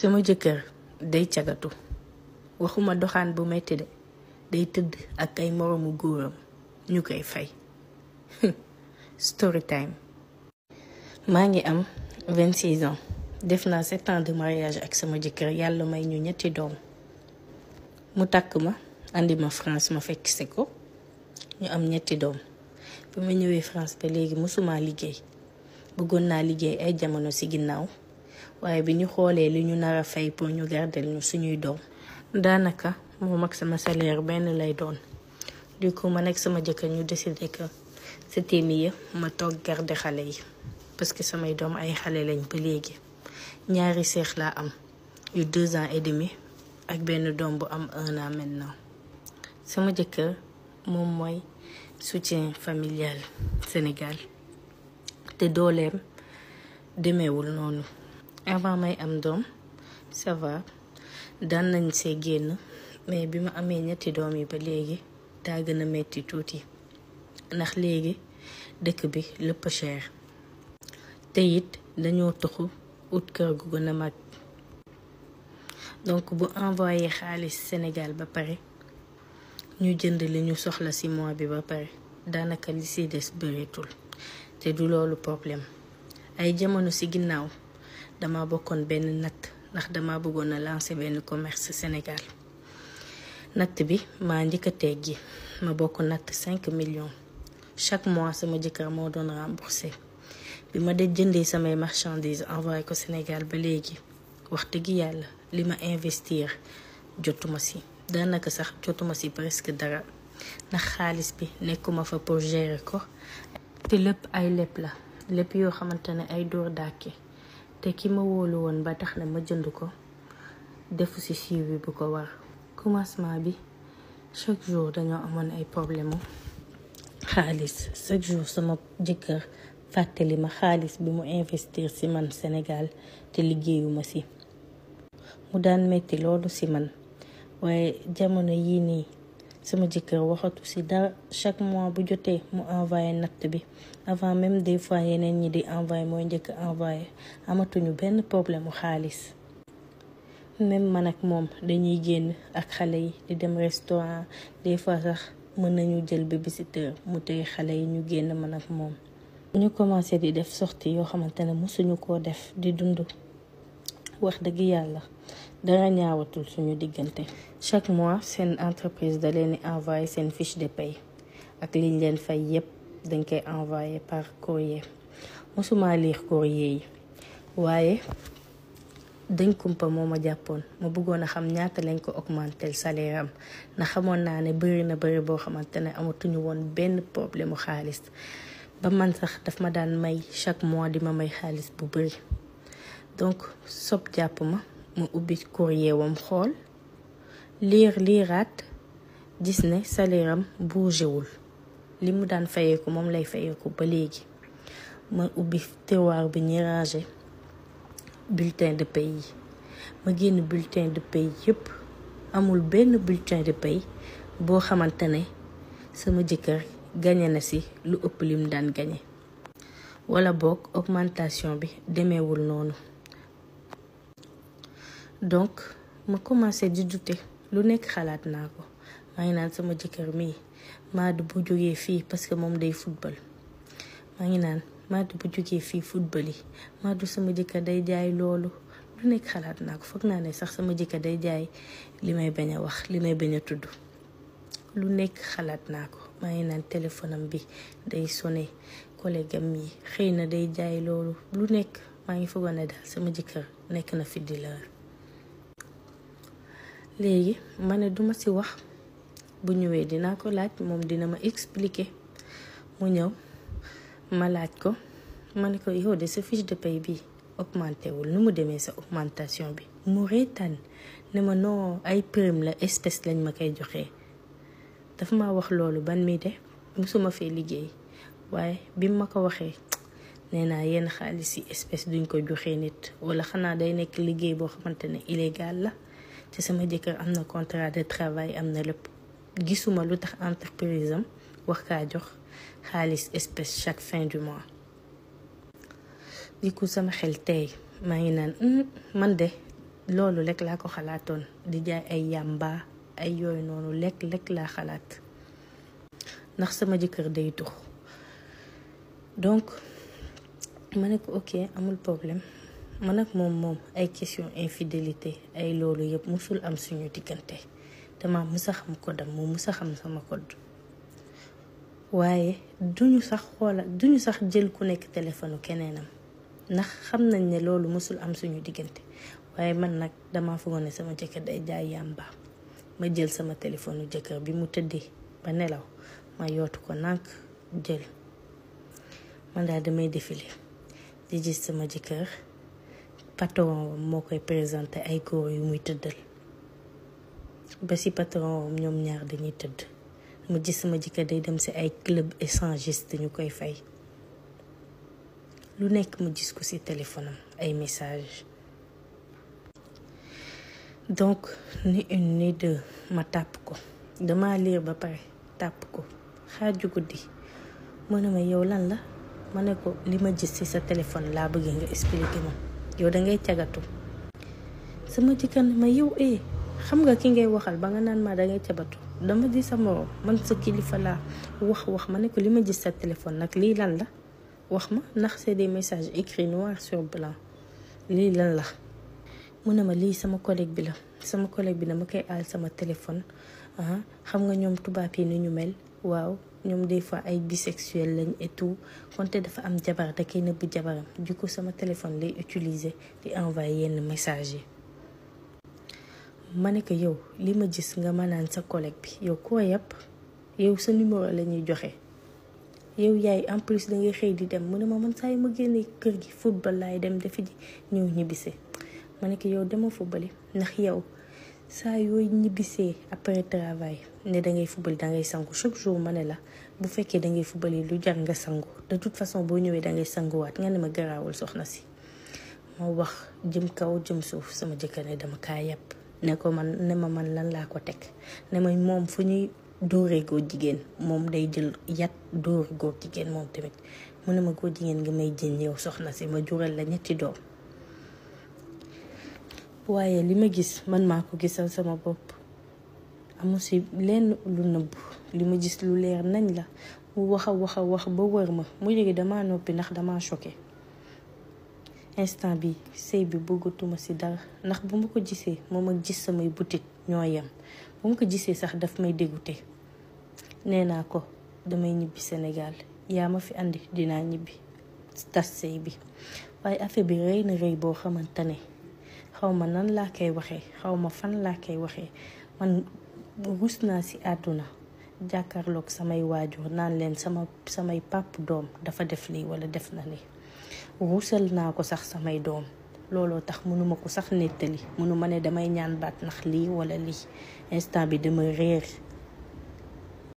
sama jëkkër day cagatu waxuma doxaan bu metti de day tëdd ak ay moroomu góoram ñu koy fay story time maa ngi am 26 ans def naa 7 ans de mariage ak sama jëkkër yàlla may ñu ñetti doom mu takk ma andi ma France ma fekk si ko ñu am ñetti doom bi ma ñëwee France ba léegi mësuma liggéey bëggoon naa liggéey ay jamono ci ginnaaw waaye bi ñu xoolee li ñu nar a fay pour ñu gardel ñu suñuy doom daanaka moom ak sama salaire benn lay doon du coup man ak sama jëkkër ñu décidé que c'était mieux ma toog garder xale yi parce que samay doom ay xale lañ ba léegi ñaari seex laa am yu deux ans et demi ak benn doom bu am un an maintenant sama jëkkër moom mooy soutien familial Sénégal te dooleem demeewul noonu avant may am doom ça va daan nañ see génn mais bi ma amee ñetti doom yi ba léegi daa gën a metti tuuti ndax léegi dëkk bi lépp cher te it dañoo tuxu ut kër gu gën a mag donc bu envoyé xaalis Sénégal ba pare ñu jënd li ñu soxla ci mois bi ba pare daanaka li ci des bëreetul te du loolu problème ay jamono ci ginnaaw dama bokkoon benn natt ndax dama bëggoon a lancer benn commerce Sénégal natt bi maa njëkk a teggi ma bokk natt 5 millions chaque mois sama jëkkër moo doon remboursé bi ma de jëndee samay marchandises envoyé ko Sénégal ba léegi wax dëgg yàlla li ma investir jotuma ci daanaka sax jotuma ci presque dara ndax xaalis bi nekkuma fa pour gérer ko te lépp ay lépp la lépp yoo xamante ne ay dóor dàkke te ki ma wóolu woon ba tax na ma jënd ko defu ci suivi bu ko war commencement bi chaque jour dañoo amoon ay problème xaalis chaque jour sama jëkkër fàttali ma xaalis bi mu investir ci man Sénégal te liggéeyuma ci mu daan metti loolu ci man waaye jamono yii nii sama jëkkër waxatu ci dara chaque mois bu jotee mu envoyé natt bi avant même des fois yeneen ñi di envoyé mooy njëkk envoyé amatuñu benn problème mu xaalis même man ak moom dañuy génn ak xale yi di dem restaurant des fois sax mën nañu jël babysitter mu tey xale yi ñu génn man ak moom ñu commencé di def sortie yoo xamante ne mosuñu koo def di dund wax dëgg yàlla dara ñaawatul suñu diggante chaque mois seen entreprise da leen di envoyé seen fiche de paye ak liñ leen fay yépp dañ koy envoyé par courrier mosuma lire courrier yi waaye dañ kumpa moo ma jàppoon ma bëggoon a xam ñaata lañ ko augmentel salaire am ndax xamoon naa ne bëri na bëri boo xamante ne amatuñu woon benn problème mu xaalis ba man sax daf ma daan may chaque mois di ma may xaalis bu bëri donc sob jàpp ma ma ubbi courrier wam xool liir liiraat gis ne salaire am bougéwul li mu daan fayeeku moom lay fayeeku ba léegi ma ubbi tiroir bi ñuy ranger bulletin de paie yi ma génn bulletin de paie yépp amul benn bulletin de paie boo xamante ne sama jëkkër gañe na ci lu ëpp lim daan gañe wala boog augmentation bi demeewul noonu donc ma commencé di douter lu nekk xalaat naa ko maa ngi naan sama jëkkër mii Maadu bu jógee fii parce que moom day football maa ngi naan Maadu bu jógee fii football yi Maadu sama jëkkër day jaay loolu lu nekk xalaat naa ko foog naa ne sax sama jëkkër day jaay li may bañ a wax li may bañ a tudd lu nekk xalaat naa ko maa ngi naan téléphone am bi day sonné collègue am yi xëy na day jaay loolu lu nekk maa ngi foogoon ne daal sama jëkkër nekk na fi di leer léegi ma ne duma ci wax bu ñëwee dinaa ko laaj moom dina ma expliquer mu ñëw ma laaj ko ma ne ko yow de sa fiche de paye bi augmenté wul nu mu demee sa augmentation bi mu reetaan ne ma non ay prime la espèce lañ ma koy joxee dafa ma wax loolu ban mi de musuma fee liggéey waaye bi ma ko waxee nee naa yenn xaalis yi espèce duñ ko joxee nit wala xanaa day nekk liggéey boo xamante ne illégal la te sama jëkkër am na contrat de travail am na lépp gisuma lu tax entreprise am wax kaa jox xaalis espèce chaque fin du mois di ko sama xel tey maa ngi naan man de loolu lekk laa ko xalaatoon di jaay ay yàmba ay yooyu noonu lekk lekk laa xalaat ndax sama jëkkër day tux donc ma ne ko ok amul problème man ak moom moom ay question infidélité ay loolu yëpp musul am suñu diggante dama musa xam kodam moom musa xam sama code waaye duñu sax xoola duñu sax jël ku nekk téléphone keneenam ndax xam nañ ne loolu musul am suñu diggante waaye man nag dama foogoon ne sama jëkkër day jaay yàmba ma jël sama téléphone jëkkër bi mu tëddee ba nelaw ma yootu ko nànk jël man daal damay défilé di gis sama jëkkër patron moo koy présenté ay góor yu muy tëddal ba si patron ñoom ñaar dañuy tëdd ma gis sama jëkkër day dem si ay club échangiste ñu koy fay lu nekk ma gis ko si téléphone am ay message donc ni une ni deux ma tàpp ko dama liir ba pare tàpp ko xaaju guddi mu ne ma yow lan la ma ne ko li ma gis ci sa téléphone laa bëgg nga expliquer ma yow dangay cagatu sama jëkkër ne ma yow eh xam nga ki ngay waxal ba nga naan ma dangay cabatu dama di sa moroom man sa kilifa laa wax wax ma ne ko li ma gis sa téléphone nag lii lan la wax ma ndax c'est des messages écrits noir sur blanc lii lan la mu ne ma lii sama collègue bi la sama collègue bi dama koy aal sama téléphone ah xam nga ñoom tubaab yi ni ñu mel waaw ñoom des fois ay bisexuel lañ et tout konte dafa am jabar da koy nëbb jabaram du coup sama téléphone lay utiliser di envoyer yenn message yi ma ne ko yow li ma gis nga ma naan sa collègue bi yow koo yàpp yow sa numéro la ñuy joxe yow yaay en plus da ngay xëy di dem mu ne ma man saa yu ma génnee kër gi football laay dem defi ji ñëw ñibbisee ma ne ko yow dama football ndax yow saa yooyu ñibbisee après travail ne dangay football dangay sangu chaque jour ma ne la bu fekkee dangay football yi lu jar nga sangu de toute façon boo ñëwee dangay sanguwaat nga ne ma garaawul soxna si ma wax jëm kaw jëm suuf sama jëkkër ne dama kaa yàpp ne ko man ne ma man lan laa ko teg ne ma moom fu ñuy dóoree góor jigéen moom day jël yat dóor góor jigéen moom tamit mu ne ma góor jigéen nga may jën yow soxna si ma jural la ñetti doom waaye li ma gis man maa ko gisal sama bopp amu si lenn lu nëbb li ma gis lu leer nañ la mu wax a wax a wax ba wër ma mu jóge dama noppi ndax dama choqué instant bi sëy bi bëggatuma si dara ndax bu ma ko gisee moom ak gis samay butit ñoo yem bu ma ko gisee sax daf may dégoûté nee naa ko damay ñibbi Sénégal yaa ma fi andi dinaa ñibbi tas sëy bi waaye affaire bi rëy na rëy boo xamante ne xaw ma nan laa koy waxee xaw ma fan laa koy waxee man rus naa ci àdduna jàkkaarloog samay waajur naan leen sama samay pàpp doom dafa def lii walla def na lii ruusal naa ko sax samay doom looloo tax mënuma ko sax nettali mënuma ne damay ñaan baat ndax lii walla lii instant bi dama réer